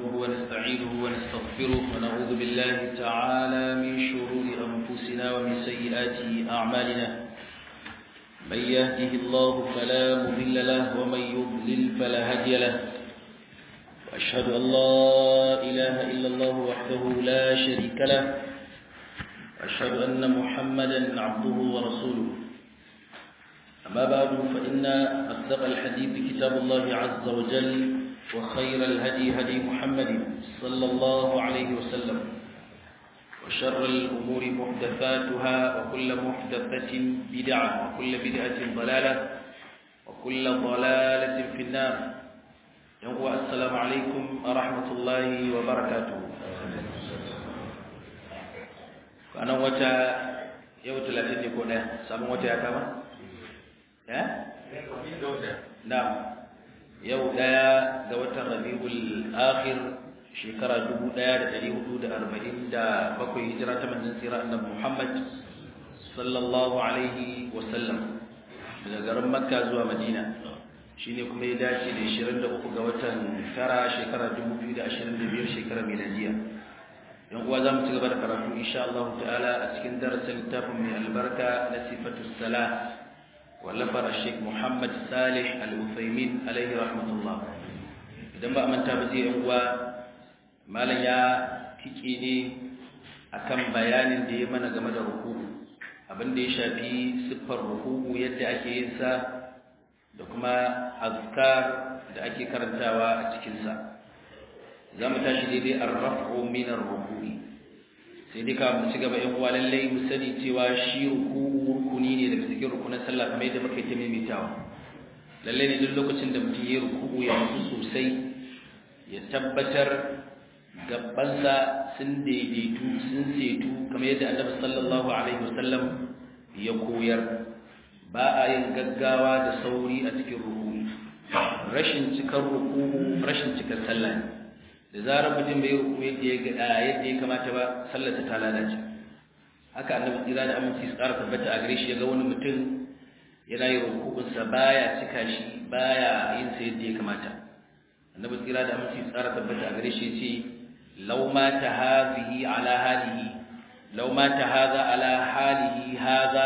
نحمده ونستعينه ونستغفره ونعوذ بالله تعالى من شرور أنفسنا ومن سيئات أعمالنا من يهده الله فلا مضل له ومن يضلل فلا هادي له وأشهد أن لا إله إلا الله وحده لا شريك له وأشهد أن محمدا عبده ورسوله أما بعد فإن أصدق الحديث كتاب الله عز وجل وخير الهدي هدي محمد صلى الله عليه وسلم وشر الأمور محدثاتها وكل محدثة بدعة وكل بدعة ضلالة وكل ضلالة في النار يقوى السلام عليكم ورحمة الله وبركاته فأنا وتا يوم ثلاثين يكون سامو وتا يا كمان Na'am. Yau daya ga watan Rabiul Akhir shekara 1447 hijira ta manzon tsira Annabi Muhammad sallallahu alaihi wa sallam daga garin Makka zuwa Madina. Shine kuma ya dace da 23 ga watan tara shekara 2025 shekara miladiya. Yan uwa zamu ci gaba da karatu insha Allah ta'ala a cikin darasin littafin mai albarka na sifatus salah wallafar Sheikh Muhammad Salih Al-Uthaymin alaihi rahmatullah idan ba manta ba zai uwa malam ya tike ne akan bayanin da ya mana game da ruku'u abin da ya shafi siffar ruku'u yadda ake yin sa da kuma azkar da ake karantawa a cikin sa zamu tashi daidai ar-raf'u min ar-ruku'i sai dai ka mu ci gaba yan uwa lallai mu sani cewa shi ruku'u rukuni ne daga cikin rukunin sallah kamar yadda muka yi ta maimaitawa lallai ne duk lokacin da mutum ya ruku'u ya mutu sosai ya tabbatar gabansa sun daidaitu sun setu kamar yadda annabi sallallahu alaihi wasallam ya koyar ba a yin gaggawa da sauri a cikin ruku'u rashin cikar ruku'u rashin cikar sallah ne da zarar mutum bai ruku yadda ya ga yadda ya kamata ba sallarsa ta lalace haka annabi tsira da aminci su ƙara tabbata a gare shi ya ga wani mutum yana yin rukunsa baya cika shi baya yin sa yadda ya kamata annabi tsira da aminci su ƙara tabbata a gare shi ya ce law ma ta hazihi ala halihi law ma ta haza ala halihi haza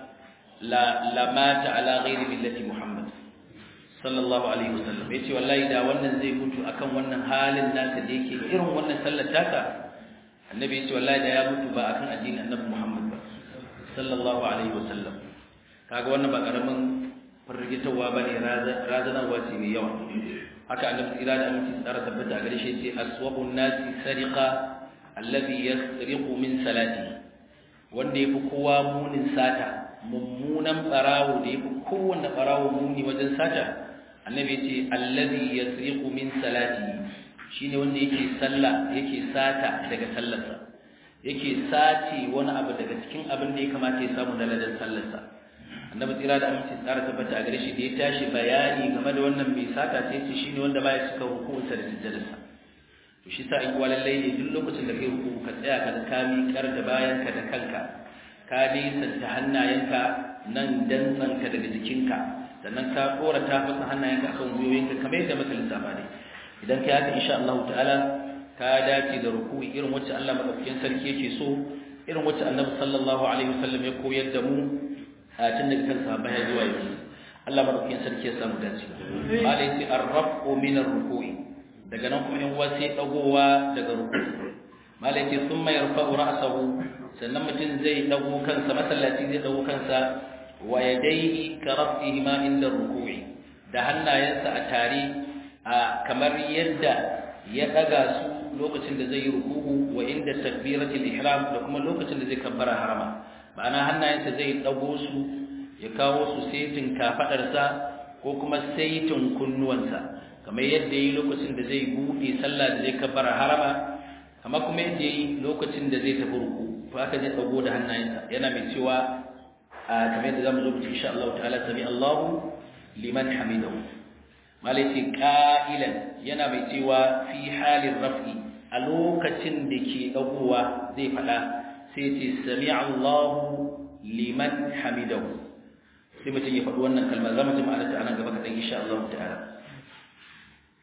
la lamata ala ghairi millati muhammad sallallahu alaihi wasallam yace wallahi da wannan zai mutu akan wannan halin nasa da yake irin wannan sallar taka annabi yace wallahi da ya mutu ba akan addinin annabi Muhammad ba sallallahu alaihi wasallam kaga wannan ba karamin firgitawa bane razanarwa ce mai yawa haka annabi tsira da aminci tsara tabbata a gare shi yace aswabun nasi sariqa alladhi yasriqu min salati wanda yafi kowa munin sata mummunan barawo da yafi kowanne barawo muni wajen sata annabi ce allazi yasriqu min salati shine wanda yake sallah yake sata daga sallarsa yake sace wani abu daga cikin abin da ya kamata ya samu na ladan sallarsa annabi tsira da aminci tsara tabbata a gare shi da ya tashi bayani game da wannan mai sata sai ce shine wanda baya cika hukunsa da sujjadarsa to shi sa in kuwa lallai ne duk lokacin da kai ruku ka tsaya ka ka miƙar da bayanka da kanka ka nisanta hannayenka nan dantsanka daga jikinka sannan ka kora ta fasa hannayenka akan gwiwoyinka kamar yadda muka lissafa ne idan kai haka insha Allah ta'ala ka dace da ruku'i irin wacce Allah madaukakin sarki yake so irin wacce Annabi sallallahu alaihi wasallam ya koyar da mu a tun daga kan sahabbai har zuwa yanzu Allah madaukakin sarki ya samu dace malai sai arrafu min arruku'i daga nan kuma in wa sai dagowa daga ruku'i malai sai thumma yarfa'u ra'sahu sannan mutum zai dago kansa masallaci zai dago kansa wa yadayhi ka rafihima inda ruku'i da hannayensa a tare a kamar yadda ya daga su lokacin da zai yi ruku'u wa inda takbiratul ihram da kuma lokacin da zai kabbara harama ma'ana hannayensa zai dago su ya kawo su saitin kafadarsa ko kuma saitin kunnuwansa kamar yadda yi lokacin da zai bude sallah da zai kabbara harama kamar kuma yadda yi lokacin da zai tafi ruku to haka zai dago da hannayensa yana mai cewa kamar yadda zamu zo mu ci insha Allah ta'ala sami Allahu liman hamidahu malaiti qa'ilan yana mai cewa fi halin raf'i a lokacin da ke dagowa zai fada sai ce sami Allahu liman hamidahu sai mutum ya faɗi wannan kalmar zamu ji ma'anar ta anan gaba kadan insha Allah ta'ala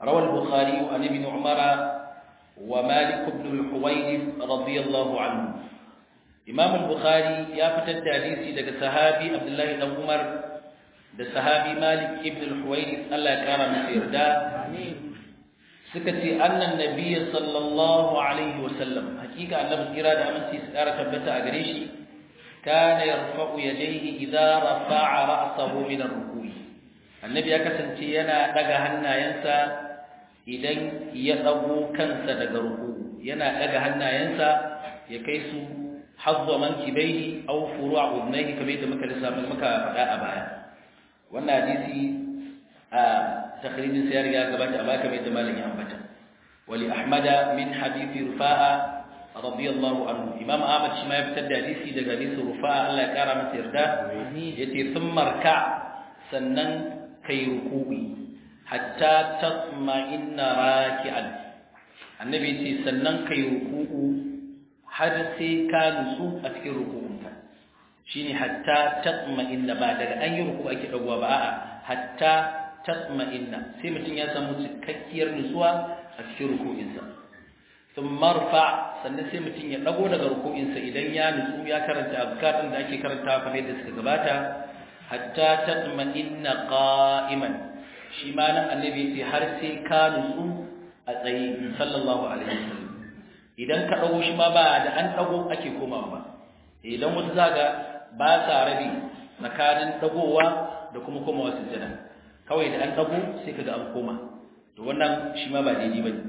روى البخاري عن ابن عمر ومالك بن الحويرث رضي الله عنه إمام البخاري يا فتد حديثي دغ صحابي عبد الله بن عمر da sahabi Malik ibn al-Huwayrith Allah ya kara masa yarda suka ce annan nabiyyi sallallahu alaihi wasallam hakika annabi kira da aminci su kara tabbata a gare shi kana yarfa'u yadayhi idza rafa'a ra'sahu min ar-ruku'i annabi ya kasance yana daga hannayensa idan ya dago kansa daga ruku'u yana daga hannayensa ya kai su hazza mankibaihi aw furu'a udnayhi kamar da muka lissafa muka faɗa a baya wannan hadisi a takhrijin sa ya riga gabata a baya kamar da malam ya ambata wali ahmada min hadisi rufa'a radiyallahu anhu imam ahmad shi ma ya fitar da hadisi daga hadisi rufa'a Allah ya kara masa yarda yace thumma marka sannan kai ruku'i hatta tatma'inna raki'an annabi yace sannan kai ruku'u har sai ka nutsu a cikin ruku'unka shine hatta tatma'inna ba daga an yi ruku ake dagowa ba a'a hatta tatma'inna sai mutum ya samu cikakkiyar nutsuwa a cikin ruku'insa thumma marfa sannan sai mutum ya dago daga ruku'insa idan ya nutsu ya karanta azkar din da ake karantawa kamar yadda suka gabata hatta tatma'inna qa'iman shi ma nan annabi ya ce har sai ka nutsu a tsaye sallallahu alaihi wasallam idan ka dago shi ma ba da an dago ake komawa ba idan wasu zaga ba sa rabi tsakanin dagowa da kuma komawa sujjada kawai da an dago sai kaga an koma to wannan shi ma ba daidai bane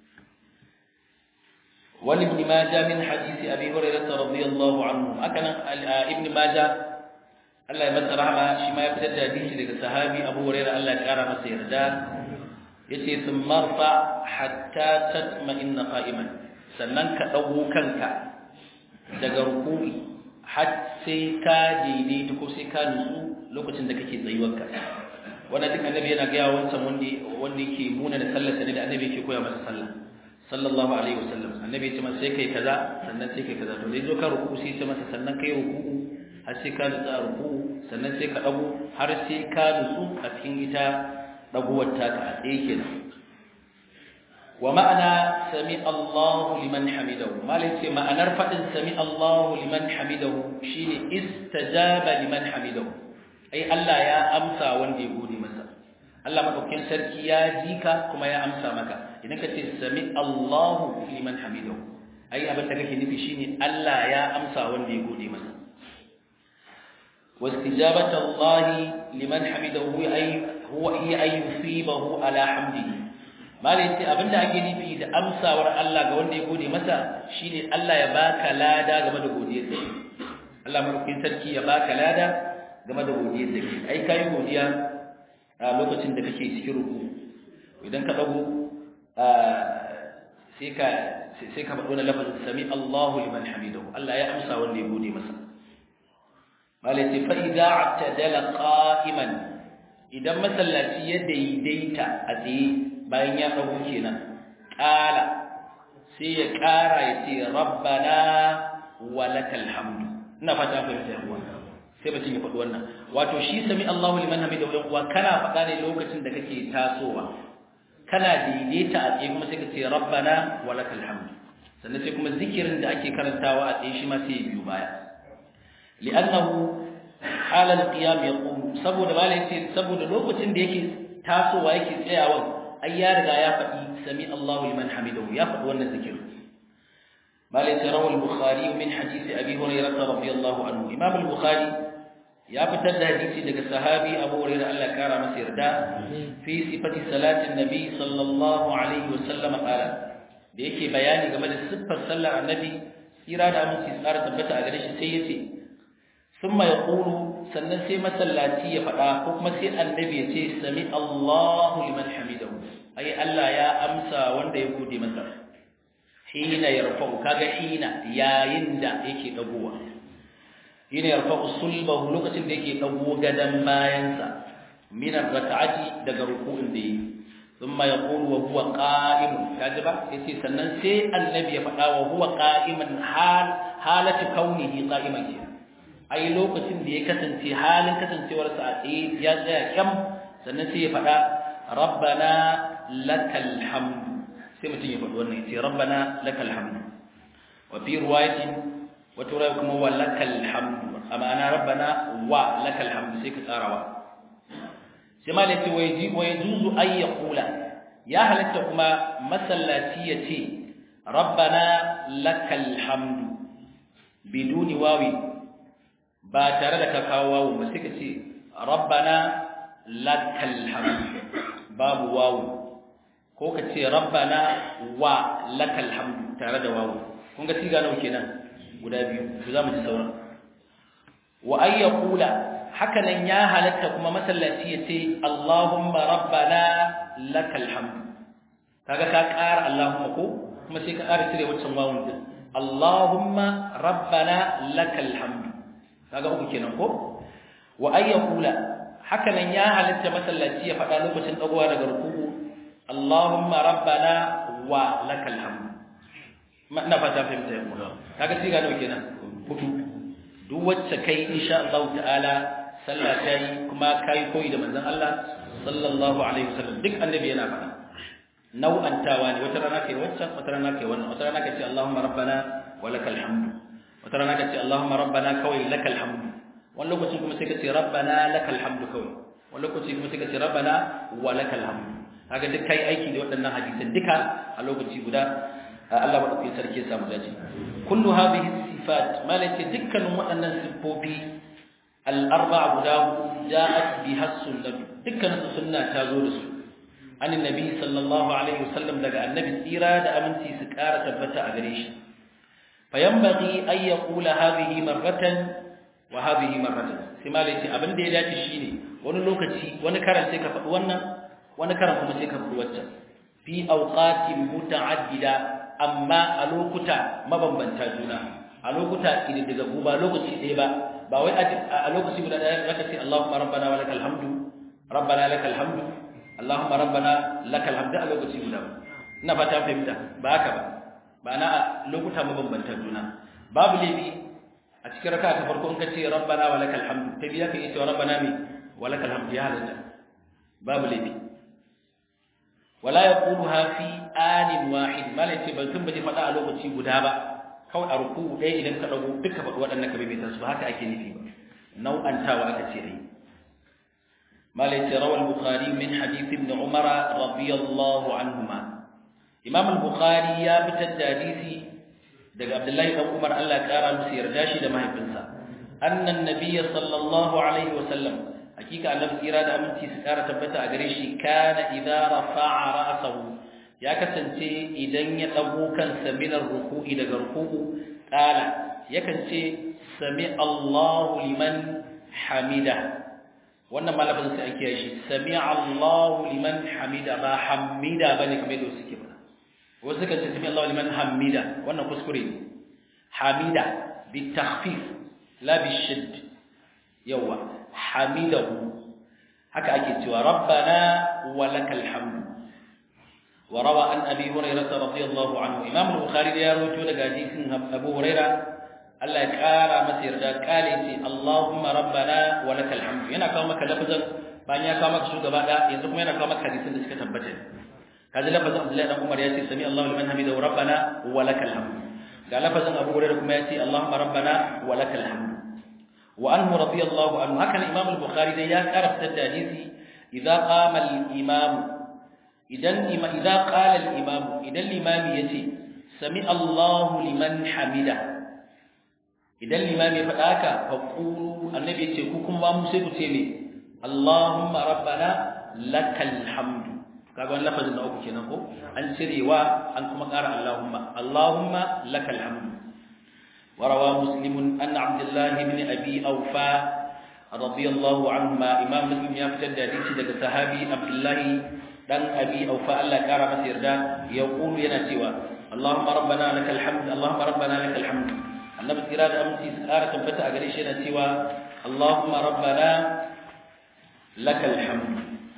wal ibn majah min hadisi abi hurairah radiyallahu anhu akanan ibn majah Allah ya masa rahama shi ma ya fitar da hadisi daga sahabi Abu Hurairah Allah ya kara masa yarda yace thumma fa hatta tatma'inna qa'iman sannan ka dago kanka daga ruku'i har sai ka daidaita ko sai ka nutsu lokacin da kake tsayuwarka wannan duk annabi yana gaya wancan wanda wanda yake muna da sallar sa ne da annabi yake koya masa sallah sallallahu alaihi wasallam annabi ya ce masa sai kai kaza sannan sai kai kaza to dai zo ka ruku sai ya ce masa sannan kai ruku'u har sai ka nutsu a ruku'u sannan sai ka dago har sai ka nutsu a cikin ita daguwar taka a tsaye kenan wa ma'ana sami Allahu liman hamidahu malai ce ma'anar fadin sami Allahu liman hamidahu shine istajaba liman hamidahu ai Allah ya amsa wanda ya gode masa Allah madaukakin sarki ya jika kuma ya amsa maka idan ka ce sami Allahu liman hamidahu ai abin da kake nufi shine Allah ya amsa wanda ya gode masa واستجابة الله لمن حمده أي هو هي أن يصيبه على حمده malai ce abinda ake nufi da amsawar Allah ga wanda ya gode masa shine Allah ya baka lada game da godiyar sa Allah mulkin sarki ya baka lada game da godiyar sa ai kai godiya a lokacin da kake cikin ruku idan ka dago sai ka sai ka faɗo na lafazin sami Allahu liman hamidahu Allah ya amsa wanda ya gode masa malai ce fa idza atadala qa'iman idan masallaci ya daidaita a tsaye bayan ya dago kenan qala sai ya ƙara ya ce rabbana walakal hamdu ina fata ku fahimta yawa sai mutum ya faɗi wannan wato shi sami Allahu liman hamidahu yan uwa kana faɗa ne lokacin da kake tasowa kana daidaita a tsaye kuma sai ka ce rabbana walakal hamdu sannan sai kuma zikirin da ake karantawa a tsaye shi ma sai ya biyo baya li'annahu halal qiyam yaqum saboda malai ce saboda lokacin da yake tasowa yake tsayawa ai ya riga ya faɗi sami Allahu liman hamidahu ya faɗi wannan zikir malai ce rawal bukhari min hadisi abi hurairah radiyallahu anhu imam al-bukhari ya fitar da hadisi daga sahabi abu hurairah Allah ya kara masa yarda fi sifati salatin nabi sallallahu alaihi wasallam qala da yake bayani game da siffar sallar annabi tsira da aminci tsara tabbata a gare shi sai yace summa yaqulu sannan sai masallaci ya faɗa ko kuma sai annabi ya ce sami Allahu liman hamidahu ai Allah ya amsa wanda ya gode masa hina yarfa'u kaga hina yayin da yake dagowa hina yarfa'u sulbahu lokacin da yake dago gadan bayansa min ar-rak'ati daga ruku'in da yi thumma yaqulu wa huwa qa'im kaji ba yace sannan sai annabi ya faɗa wa huwa qa'iman hal halatu kaunihi qa'iman kenan ai lokacin da ya kasance halin kasancewarsa a tsaye ya tsaya kyam sannan sai ya faɗa rabbana lakal hamdu sai mutum ya faɗi wannan ya ce rabbana lakal hamdu wa fi riwayatin wata riwaya kuma wa lakal hamdu amma ana rabbana wa lakal hamdu sai ka tsarawa sai ma yace wa yaji wa yajuzu ay yaqula ya halatta kuma masallaci ya ce rabbana lakal hamdu biduni wawi ba tare da ka kawo wawu ba sai ka ce rabbana lakal hamdu babu wawu ko ka ce rabbana wa lakal hamdu tare da wawu kun ga siga nawa kenan guda biyu to zamu ji sauran wa ay yaqula haka nan ya halatta kuma masallaci ya ce Allahumma rabbana lakal hamdu kaga ka ƙara Allahumma ko kuma sai ka ƙara cire wancan wawun din Allahumma rabbana lakal hamdu kaga uku kenan ko wa ay yaqula haka nan ya halatta masallaci ya faɗa lokacin dagowa daga ruku'u Allahumma rabbana wa lakal hamdu ma ina fata fahimta yau kaga siga nawa kenan hudu duk wacce kai insha Allah ta'ala sallah ta yi kuma kai koyi da manzon Allah sallallahu alaihi wasallam duk annabi yana faɗa nau'antawa ne wata rana kai waccan wata rana kai wannan wata rana kai ce Allahumma rabbana wa lakal hamdu wata rana kai ce Allahumma rabbana kawai lakal hamdu wani lokacin kuma sai ka ce rabbana lakal hamdu kawai wani lokaci kuma sai ka ce rabbana wa lakal hamdu kaga duk kai aiki da waɗannan hadisan duka a lokaci guda Allah madaukakin sarki ya samu dace kullu hadhihi sifat malaka dukkanin waɗannan siffofi al-arba'a guda ja'at biha sunnah dukkanin sunna ta zo da su an annabi sallallahu alaihi wasallam daga annabi tsira da aminci su ƙara tabbata a gare shi fayanbaghi ay yaqula hadhihi marratan wa hadhihi marratan sai malaka abin da ya dace shine wani lokaci wani karan sai ka faɗi wannan wani karan kuma sai ka faɗi waccan fi awqatin muta'addida amma a lokuta mabambanta juna a lokuta kididdigaggu ba lokaci ɗaya ba ba wai a lokaci guda ɗaya zaka ce Allahumma rabbana wa lakal hamdu rabbana lakal hamdu Allahumma rabbana lakal hamdu a lokaci guda ba ina fata fahimta ba haka ba ba na a lokuta mabambanta juna babu laifi a cikin raka ta farko in ka ce rabbana wa lakal hamdu ta biya ka iya cewa rabbana mi wa lakal hamdu ya halatta babu laifi wala yaquluha fi anin wahid malai ban tun baje fada a lokaci guda ba kawai a ruku ɗaya idan ka dago duka faɗi waɗannan ka bai su haka ake nufi ba nau'antawa aka ce ai malai ce rawal bukhari min hadith ibn umar radiyallahu anhuma imam al-bukhari ya fitar da hadisi daga abdullahi dan umar Allah ya kara musu yarda shi da mahaifinsa annan nabiyyi sallallahu alaihi wa sallam hakika annabi tsira da aminci su kara tabbata a gare shi kana idza rafa'a ra'sahu ya kasance idan ya dago kansa min ruku'i daga ruku'u qala yakan ce sami Allahu liman hamida wannan malafin sai ake shi sami Allahu liman hamida ba hamida bane kamar yadda suke ba wasu kan ce sami Allahu liman hamida wannan kuskure ne hamida bi takhfif la bi shidd yawa hamidahu haka ake cewa rabbana walakal hamdu wa rawa an abi hurairah radiyallahu anhu imam al-bukhari ya rawaito daga hadisin abu hurairah Allah ya kara masa yarda kale ce Allahumma rabbana walakal hamdu yana kawo maka lafazin bayan ya kawo maka shugaba da yanzu kuma yana kawo maka hadisin da suka tabbata kaji lafazin Abdullahi dan Umar ya ce sami Allahu liman hamidahu rabbana walakal hamdu ga lafazin Abu Hurairah kuma ya ce Allahumma rabbana walakal hamdu وعنه رضي الله عنه هكذا الإمام البخاري ده يعرف الحديث إذا قام الإمام إذا إذا قال الإمام إذا الإمام يتي سمع الله لمن حمده إذا الإمام يفعلك فقولوا النبي يتي كوكم وامسك تيمي اللهم ربنا لك الحمد kaga wannan lafazin da uku kenan ko an cirewa an kuma ƙara Allahumma Allahumma lakal hamdu وروى مسلم أن عبد الله بن أبي أوفى رضي الله عنهما إمام مسلم يفتد حديث دك صحابي عبد الله دان أبي أوفى الله كار مسير دا يقول ينسوا اللهم ربنا لك الحمد اللهم ربنا لك الحمد النبي إرادة أمسي سكارة تنبتا أغريش ينسوا اللهم ربنا لك الحمد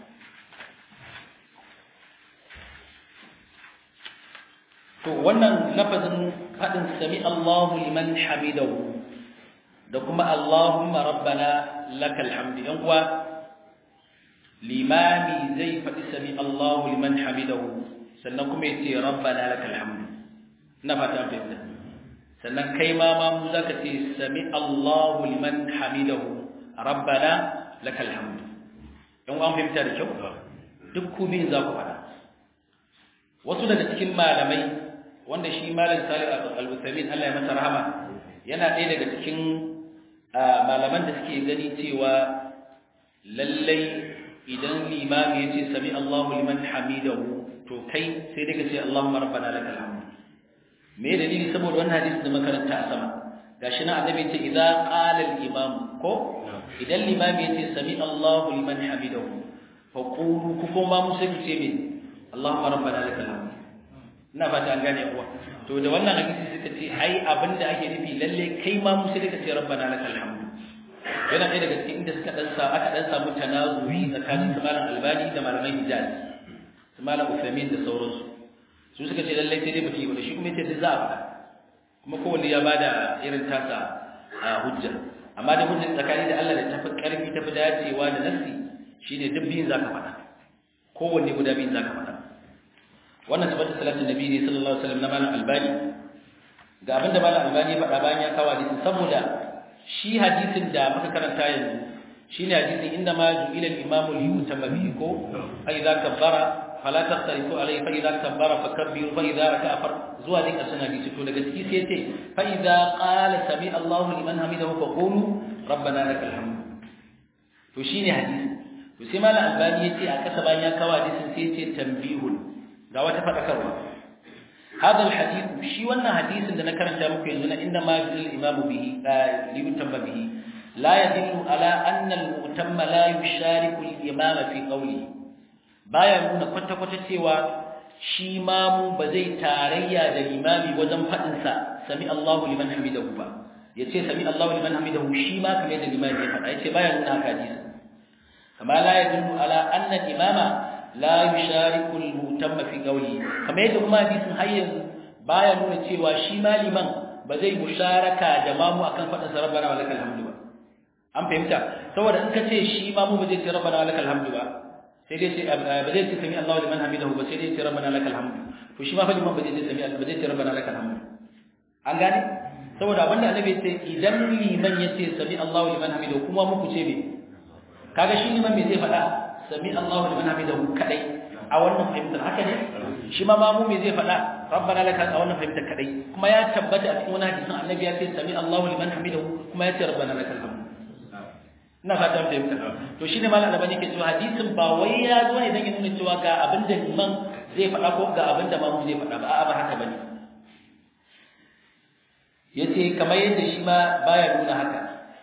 to wannan lafazin fadin sami Allahu liman hamidahu da kuma Allahumma rabbana lakal hamdu yan uwa limami zai faɗi sami Allahu liman hamidahu sannan kuma ya ce rabbana lakal hamdu ina fata an fahimta sannan kai ma ma mu zaka ce sami Allahu liman hamidahu rabbana lakal hamdu in an fahimta da kyau duk ku biyun za ku faɗa wasu daga cikin malamai wanda shi malam Salih al-Uthaymeen Allah ya masa rahama yana ɗaya daga cikin malaman da suke gani cewa lallai idan limami ya ce sami Allahu liman hamidahu to kai sai dai ka ce Allahumma rabbana lakal hamd me dalili saboda wannan hadisi da makaranta a sama gashi na annabi ce idza qala al-imam ko idan limami ya ce sami Allahu liman hamidahu fa qulu ku kuma mu sai ku ce min Allahumma rabbana lakal hamd ina fata an gane kuwa to da wannan hadisi suka ce ai abinda ake nufi lalle kai ma mu sai ka ce rabbana lakal hamd yana ɗaya daga cikin inda suka dan sa aka dan samu tanazuri tsakanin su malam albani da malamai hijaz su malam ufemin da sauransu su suka ce lalle sai dai mutum ba shi kuma yace za a faɗa kuma kowanne ya bada irin tasa a hujja amma da hujjar tsakani da Allah da tafi karfi tafi dacewa da nassi shine duk biyun zaka faɗa kowanne guda biyun zaka faɗa wannan tabbata salatin nabi ne sallallahu alaihi wasallam na malam albani ga abinda malam albani ya faɗa bayan ya kawo hadisin saboda shi hadisin da muka karanta yanzu shine hadisin inda ma ju'ila al-imam li-yutamma bihi ko fa idza kabbara fala taqtarifu alayhi fa idza kabbara fakabbiru fa idza raka'a far zuwa din kasan hadisi to daga ciki sai yace fa idza qala sami Allahu liman hamidahu fa qulu rabbana lakal hamd to shine hadisi to sai malam albani yace a kasa bayan ya kawo hadisin sai yace tanbihun ga wata fadakarwa هذا الحديث شي wannan hadisin da na karanta muku yanzu na inda ma bil imam bihi li yutamma bihi la yadullu ala anna al mutamma la yushariku al imam fi qawli baya nuna kwata kwata cewa shi mamu ba zai tarayya da imami wajen fadin sa sami Allahu liman hamidahu ba yace sami Allahu liman hamidahu shi ma kamar da imami ya faɗa yace baya nuna haka hadisi kama la yadullu ala anna al imama la yushariku al-mutamma fi qawli kamar yadda kuma hadisin har yanzu baya nuna cewa shi maliman ba zai musharaka da mamu akan fadin sa rabbana wa lakal hamdu ba an fahimta saboda in ka ce shi mamu ba zai ce rabbana wa lakal hamdu ba sai dai ce ba zai ce sami Allahu liman hamidahu ba sai dai ce rabbana lakal hamdu to shi ma fa liman ba zai ce sami ba zai ce rabbana lakal hamdu an gane saboda abinda annabi ya ce idan liman ya ce sami Allahu liman hamidahu kuma muku ce me kaga shi liman me zai faɗa sami Allahu liman hamidahu kadai a wannan fahimtar haka ne shi ma mamu me zai faɗa rabbana lakal a wannan fahimtar kadai kuma ya tabbata a cikin wani hadisin annabi ya ce sami Allahu liman hamidahu kuma ya ce rabbana lakal hamd ina fata mun fahimta to shine malam albani ke cewa hadisin ba wai ya zo ne dan ya nuna cewa ga abin da liman zai faɗa ko ga abin da mamu zai faɗa ba a'a ba haka bane yace kamar yadda shi ma baya nuna haka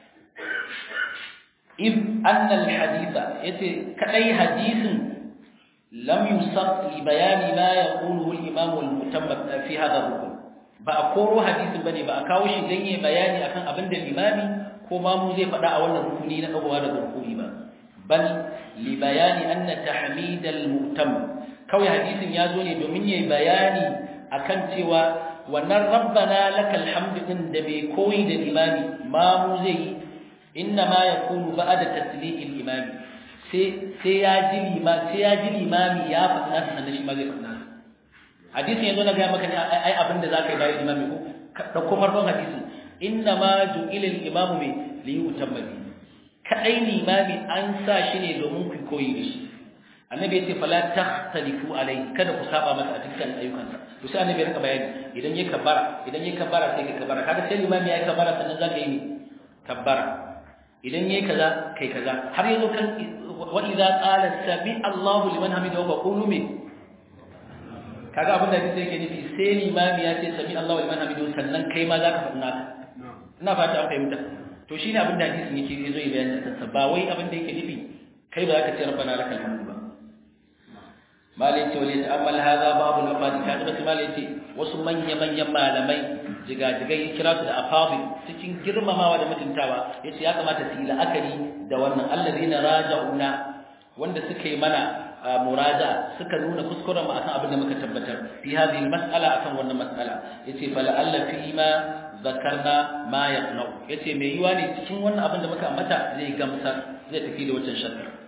إذ أن الحديث يتي كأي حديث لم يسق لبيان ما يقوله الإمام المتم في هذا الركن بأقول حديث بني بأكاوش دنيا بياني أكن أبند الإمام كما موزي فدا أولا ركنين أو هذا الركن بل لبيان أن تحميد المؤتم كوي حديث يازوني دوميني بياني أكن تيوا wannan rabbana lakal hamdu din da bai koyi da imami ma mu zai inna ma yakunu ba'da tasliqil imami sai sai ya ji lima sai ya ji limami ya faɗa nasa sannan shi ma zai faɗa nasa hadisin yanzu na ga maka ne ai abinda zaka yi bayan imami ko ka dauko farkon hadisin inna ma ju'ila al-imamu bi li yutamma bi kadai limami an sa shi ne domin ku koyi da shi annabi ya ce fala takhtalifu alai kada ku saba masa a dukkan ayyukansa to sai annabi ya rika bayani idan ya kabbara idan ya kabbara sai ka kabbara kaga sai limami ya kabbara sannan zaka yi ne kabbara idan yayi kaza kai kaza har yazo kan wa idza qala sami Allahu liman hamidahu wa qulu min kaga abin da yake nufi sai limami ya ce sami Allahu liman hamidahu sannan kai ma zaka faɗi naka ina fata an fahimta to shine abin da hadisin yake yazo yi bayani kansa ba wai abin da yake nufi kai ba zaka ce rabbana lakal hamdu ba malai ce wale ta'ammal hadha babu al-afadi kaga basu malai ce wasu manya manyan malamai jigajigai kira su da afadi cikin girmamawa da mutuntawa yace ya kamata su yi la'akari da wannan allazina raja'una wanda suka yi mana muraja suka nuna kuskuren mu akan abin da muka tabbatar fi hadhihi al-mas'ala akan wannan mas'ala yace fala alla fi ma zakarna ma yaqnau yace mai yiwa ne cikin wannan abin da muka ambata zai gamsar zai tafi da wancan shakka to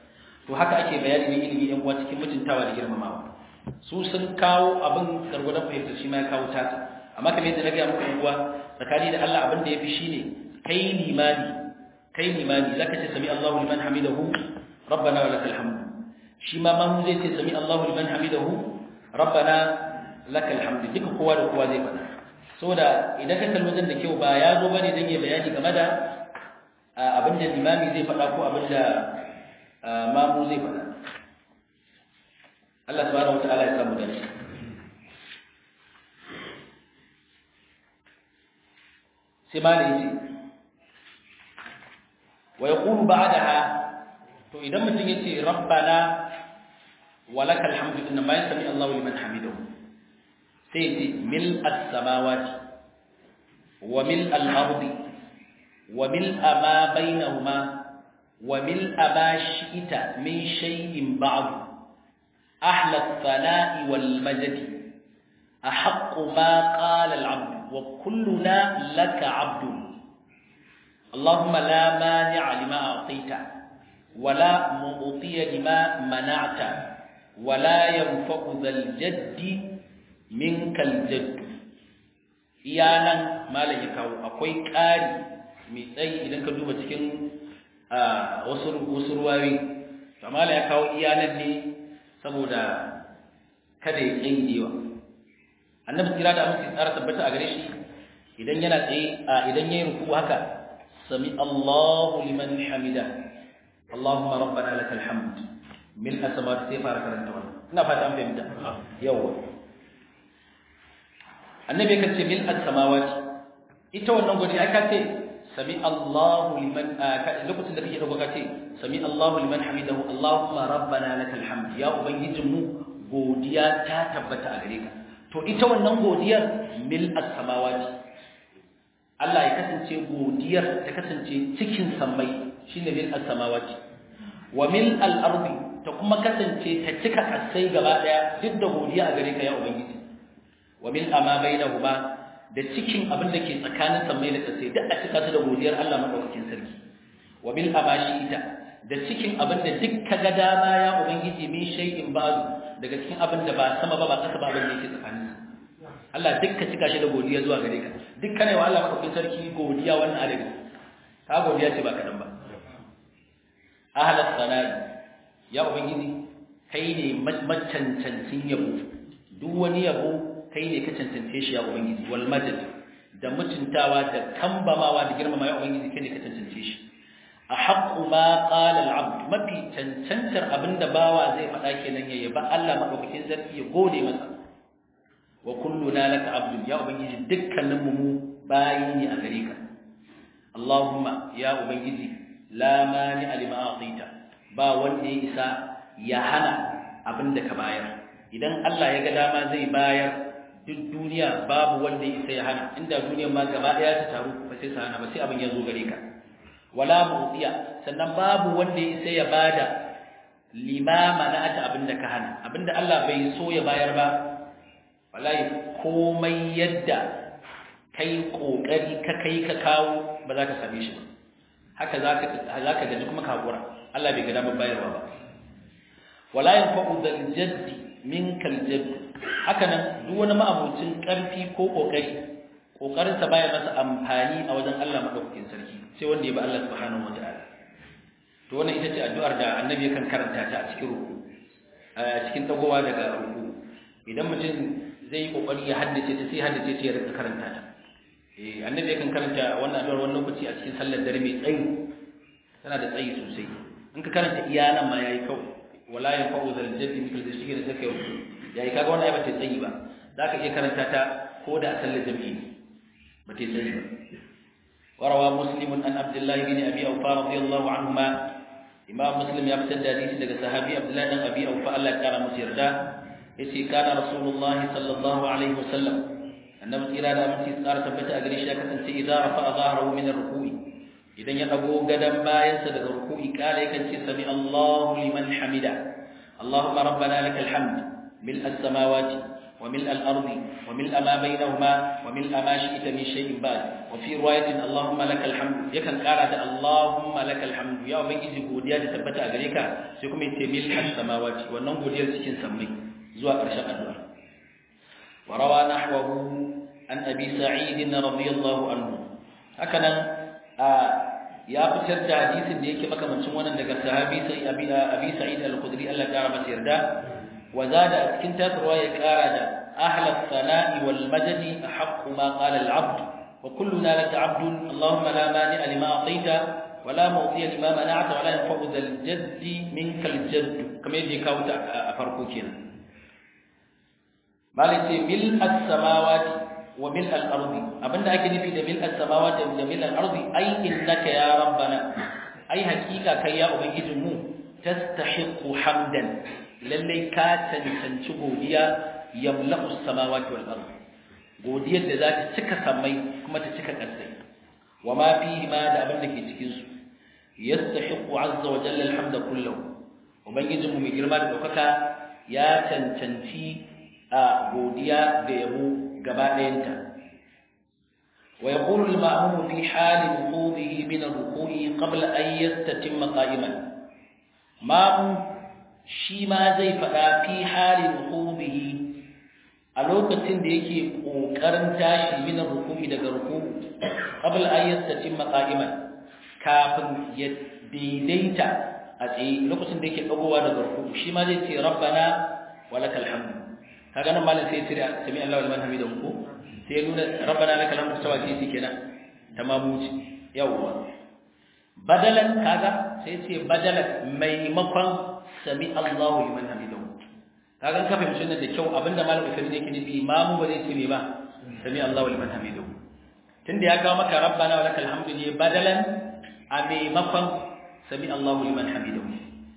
to haka ake bayani ne ilimi yan uwa cikin mutuntawa da girmamawa su sun kawo abin gargwadon fahimtar shi ma ya kawo tata amma kamar yadda na gaya muku yan uwa tsakani da Allah abin da ya fi shine kai limani kai limani zaka ce sami Allahu liman hamidahu rabbana wa lakal hamd shi ma mamu zai ce sami Allahu liman hamidahu rabbana lakal hamd duka kowa da kowa zai faɗa saboda idan ka kalli wajen da kyau ba ya zo bane dan ya bayani game da abin da limami zai faɗa ko abin da mamu zai faɗa Allah subhanahu wataala ya samu dace sai malai yace wa yaqulu ba'daha to idan mutum yace rabbana walakal hamdu inna ma yasmi Allahu liman hamidahu sai yace mil as-samawati wa mil al-ardi wa mil ma bainahuma wa mil ma shi'ita min shay'in ba'd ahla ath-thana'i wal majd أحق ما قال العبد وكلنا لك عبد اللهم لا مانع لما أعطيت ولا معطي لما منعت ولا ينفع ذا الجد منك الجد iyanan malam ya kawo akwai ƙari mai tsayi idan ka duba cikin wasu wasu ruwayoyi to malam ya kawo iyanan ne saboda kada ya tsayi annabi kira da amince tsara tabbata a gare shi idan yana tsaye idan yayin ruku haka sami Allahu liman hamida Allahumma rabbana lakal hamd mil asamawati sai fara karanta wannan ina fata an fahimta yawa annabi kan ce mil asamawati ita wannan godi aka ce sami Allahu liman lokacin da kake dauka ka ce sami Allahu liman hamidahu Allahumma rabbana lakal hamd ya ubangijinmu godiya ta tabbata a gare ka to ita wannan godiyar mil as-samawati Allah ya kasance godiyar ta kasance cikin sammai shine mil as-samawati wa mil al-ardi ta kuma kasance ta cika kasai gaba daya duk da godiya a gare ka ya ubangiji wa mil ama bainahuma da cikin abin da ke tsakanin sammai da kasai duk a cika su da godiyar Allah madaukakin sarki wa mil amashi ita da cikin abin da duk kaga dama ya ubangiji min shay'in ba'du daga cikin abin da ba sama ba ba kasa ba abin da yake tsakanin Allah duk ka cika shi da godiya zuwa gare ka duk kana wa Allah madaukakin sarki godiya wannan adadi ka godiya ce ba kadan ba ahlas sanai ya ubangiji kai ne macancancin yabo duk wani yabo kai ne ka cancance shi ya ubangiji wal madad da mutuntawa da kambamawa da girmama ya ubangiji kai ne ka cancance shi a haƙƙu ma ƙalar abdu mafi cancantar abinda bawa zai faɗa kenan ya yaba Allah maɗaukakin sarki ya gode masa wa kullu na laka abdu ya ubangiji dukkanin mu bayi ne a gare ka Allahumma ya ubangiji la mani alima a'tita ba wanda ya isa ya hana abinda ka bayar idan Allah ya ga dama zai bayar duk duniya babu wanda ya isa ya hana inda duniyar ma gaba ɗaya ta taru ba sai sa hana ba sai abin ya zo gare ka wala mu'tiya sannan babu wanda ya sai ya bada limama na ata abinda ka hana abinda Allah bai so ya bayar ba wallahi komai yadda kai kokari ka kai ka kawo ba za ka same shi ba haka zaka zaka gaji kuma ka hakura Allah bai ga damar bayarwa ba wala yanfa'u dal jadd minkal jadd haka nan duk wani ma'abucin karfi ko kokari kokarinsa baya masa amfani a wajen Allah madaukakin sarki sai wanda ya ba Allah subhanahu wataala to wannan ita ce addu'ar da annabi yakan karanta ta a cikin ruku a cikin tagowa daga ruku idan mutum zai yi kokari ya haddace ta sai haddace ta ya rika karanta ta eh annabi yakan karanta wannan addu'ar wani lokaci a cikin sallar dare mai tsayi tana da tsayi sosai in ka karanta iya nan ma yayi kawai wala yanfa'u zal jaddi mikal da shi da take yayi kaga wannan ai ba ta tsayi ba zaka iya karanta ta ko da a sallar jami'i ba ta tsayi ba وروى مسلم عن عبد الله بن ابي اوفى رضي الله عنهما امام مسلم يفتد حديث daga sahabi abdullah dan abi aufa Allah ya kara masa yarda yace kana rasulullahi sallallahu alaihi wasallam annabi kira da mutum tsara tabbata a gare shi ya kasance idan rafa zahrahu min ar-ruku'i idan ya dago gadan bayansa daga ruku'i kala yakan ce sami Allahu liman hamida Allahumma rabbana lakal hamd mil as-samawati وملء الأرض وملء ما بينهما وملء ما شئت من شيء بعد وفي رواية اللهم لك الحمد يكن قال اللهم لك الحمد يا ubangiji godiya da tabbata a gare ka sai kuma yace mil samawati wannan godiyar cikin sammai zuwa ƙarshen addu'a wa rawa nahwahu an abi sa'id radiyallahu anhu hakanan ya fitar da hadisin da yake makamancin wannan daga sahabi sai abi abi sa'id al-khudri Allah ya masa yarda وزاد cikin tasarwa ya kara da ahla sana'i wal majdi ahqqu ma qala al 'abd wa kulluna laka 'abdun allahumma la mani'a lima a'tayta wa la mu'tiya lima mana'ta wa la yanfa'u dhal jaddi minka al jadd kamar yadda ka wuta a farko kenan malai mil as samawati wa mil al ardi abinda ake nufi da mil as samawati da mil al ardi ai innaka ya rabbana ai hakika kai ya ubangijinmu tastahiqu hamdan lallai ka cancanci godiya yamla'u samawati wal ard godiyar da za ta cika samai kuma ta cika ƙasai wa ma fihi ma da abin da ke cikin su yastahiqu azza wa jalla alhamda kullahu ubangijinmu mai girma da daukaka ya cancanci a godiya da yabo gaba ɗayanta wa yaqulu al-ma'mum fi hali wuqudihi min ar-ruku'i qabla an yastatimma qa'iman ma'mum shi ma zai faɗa fi halin rukubihi a lokacin da yake ƙoƙarin tashi min rukubi daga rukubu qabla an yastatimma qa'iman kafin ya daidaita a tsaye lokacin da yake dagowa daga rukubu shi ma zai ce rabbana walakal hamd kaga nan malam sai ya tire sami Allahu liman hamidahu ko sai ya nuna rabbana lakal hamd tawa ce kenan tamamuci yawwa badalan kaga sai ce badalan maimakon sami Allahu liman hamidahu kaga ka fahimci wannan da kyau abinda malam Usaimin yake nufi imamu ba zai ce me ba sami Allahu liman hamidahu tunda ya kawo maka rabbana wa lakal hamdu ne badalan a maimakon sami Allahu liman hamidahu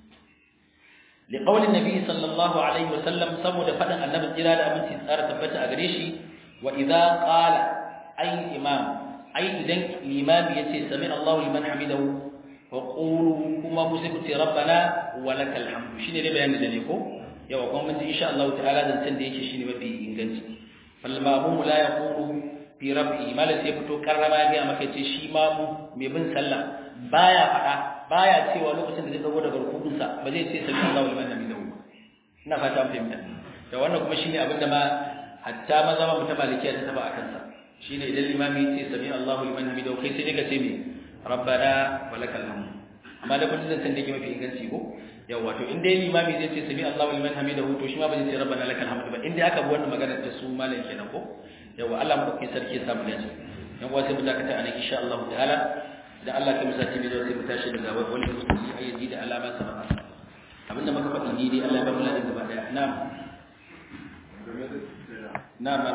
liqaulin nabi sallallahu alaihi wa sallam saboda fadin annabi jira da aminci tsara tabbata a gare shi wa idza qala ay imam ai idan limami yace sami Allahu liman hamidahu وقولوا كما مسكت ربنا ولك الحمد شنو ne bayanin da ne ko yawa kuma mun ji insha Allah ta'ala dan san da yake shine mafi inganci fal ma'mum la yaqulu fi rabbi mala sai fito karrama ga maka ce shi mamu mai bin sallah baya fada baya cewa lokacin da zai dago daga rukun sa ba zai ce sami Allahu liman hamidahu ina fata an fahimta to wannan kuma shine abin da ma hatta maza ma mutum malikiya ta taba akan sa shine idan limami ya ce sami Allahu liman hamidahu kai sai ka ce me rabbana walakal hamd amma da kullun san dake mafi inganci ko yawa to in dai limami zai ce sami Allahu liman hamidahu to shi ma ba zai ce rabbana lakal hamd ba in dai aka bi wannan magana ta su malam kenan ko yawa Allah mu dauke sarki ya samu dace yan uwa sai mu dakata anan insha Allah ta'ala da Allah kai musati mai sai mu tashi daga wani musulmi ayyaji da alama sabaka abinda muka faɗi ni dai Allah ya ba mu ladan gaba daya na'am na'am